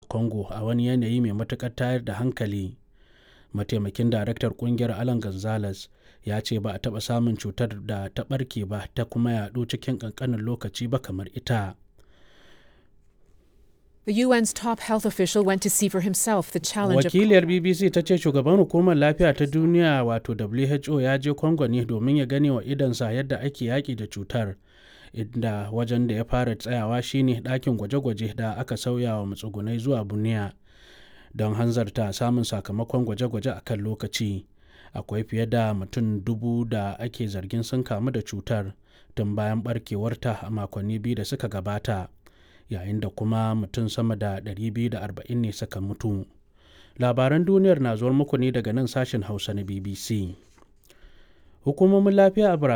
congo a wani yanayi mai matuƙar tayar da hankali mataimakin daraktar kungiyar alan gonzales ya ce ba a taɓa samun cutar da ta ɓarke ba ta kuma yaɗu cikin ƙanƙanin lokaci ba kamar ita The UN's top health official went to see for himself the challenge of wakiliyar bbc ta ce shugaban hukumar lafiya ta duniya wato who ya je congo ne domin ya gane wa idansa yadda ake yaƙi da cutar inda wajen da ya fara tsayawa shine ɗakin gwaje-gwaje da aka sauya wa matsugunai zuwa buniya don hanzarta samun sakamakon gwaje-gwaje a kan lokaci akwai fiye da mutum dubu da ake zargin sun kamu da cutar tun bayan barkewarta a makonni biyu da suka gabata yayin da kuma mutum sama da 240 ne suka mutu labaran duniyar na zuwar muku ne daga nan sashen hausa na bbc hukumomin lafiya a